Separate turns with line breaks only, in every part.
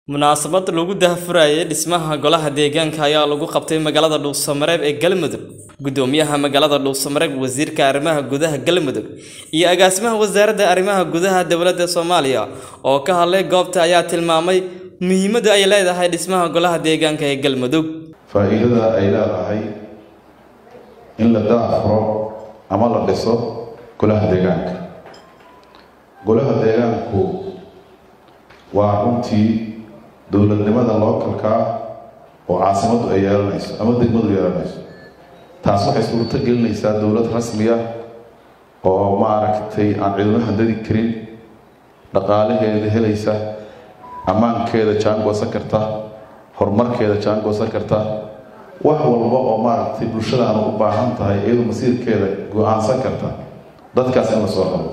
Munaasabad lagu daahfurayay dhismaha Golaha Deegaanka ayaa lagu qabtay magaalada Dhuusamareeb ee Galmudug. Gudoomiyaha magaalada Dhuusamareeb, Wasiirka Arrimaha Gudaha Galmudug, iyo Agaasimaha Wasaaradda Arrimaha Gudaha Dowladda Soomaaliya oo ka hadlay goobta ayaa tilmaamay muhiimadda ay leedahay dhismaha Golaha Deegaanka ee Galmudug.
faa'iidada ay leedahay in la daafuro ama la dhiso golaha deegaanka golaha deegaanku waa runtii dowladnimada lookalka ah oo caasimaddu ay yeelanayso ama degmadu yeelanayso taas waxay suurto gelinaysaa dowlad rasmi ah oo maaragtay aan cidino handadi karin dhaqaalaheeda helaysa ammaankeeda jaangoosan karta horumarkeeda jaangoosan karta wax walba oo maaragtay bulshada aan u baahan tahay iyadoo masiirkeeda go-aansan karta dadkaas in la soo habo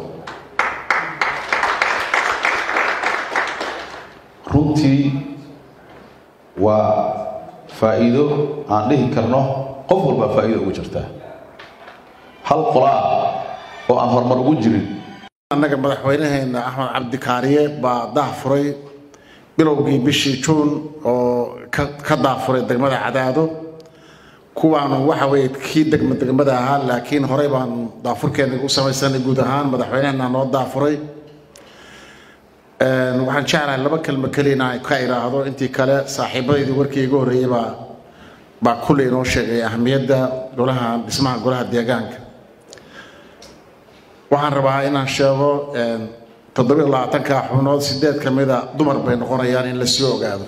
runtii waa faa'iido aan dhihi karno qof walbaa faa'iido ugu jirtaa hal qolaa oo aan horumar ugu jirin
annaga madaxweynaheena axmed cabdikaariye baa daahfuray bilowgii bishii juun oo ka daahfuray degmada cadaado kuwaanu waxa weye kii degma degmada ahaa laakiin horey baanu daafurkeena u samaysanay guud ahaan madaxweynaheena noo daafuray waxaan jeclahay laba kelmo keliya inaan ka iraahdo intii kale saaxiibadeydii warkii iga horreeyey baa baa kulley inoo sheegay ahamiyadda golaha dhismaha golaha deegaanka waxaan rabaa inaan sheego toddobiyo labaatanka xubnood sideed ka mida dumar bay noqonayaan in la sii ogaado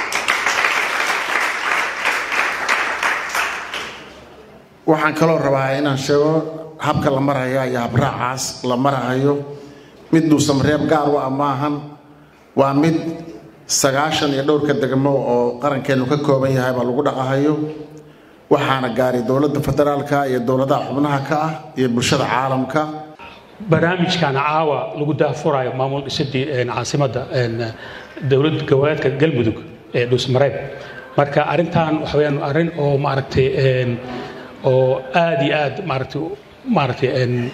waxaan kaloo rabaa inaan sheego habka la maraya iyo habraacaas la marahayo mid dhuusamareeb gaar u ah maahan waa mid sagaashan iyo dhowrka degmo oo qarankeenu ka kooban yahay baa lagu dhaqahayo waxaana gaaray dowladda federaalka iyo dowladaha xubnaha ka ah iyo bulshada caalamka
barnaamijkan caawa lagu daahfurayo maamul dhisidii caasimadda dowlad goboleedka galmudug ee dhuusmareeb marka arrintan waxa weyaan arrin oo maaragtay oo aad iyo aad maaragtay maaragtay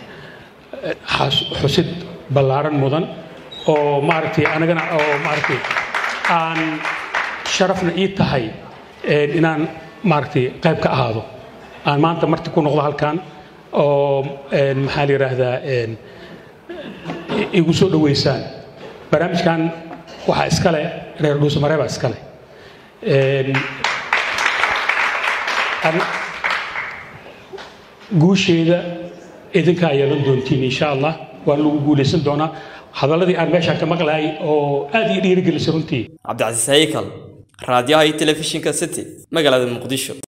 xusid ballaaran mudan oo maaragtay anagana oo maaragtay aan sharafna ii tahay inaan maaragtay qayb ka ahaado aan maanta marti ku noqdo halkan oo maxaa la yidhaahdaa igu soo dhoweysaan barnaamijkan waxaa iskale reer dhuusamareebaa iskale guusheeda idinkaa yeelan doontiin insha allah waan lagu guulaysan doonaa hadalladii aan meeshaan ka maqlahay oo aad ii dhiirigelisay runtii
cabdicasiis haykal raadiyaha iyo telefishinka city magaalada muqdisho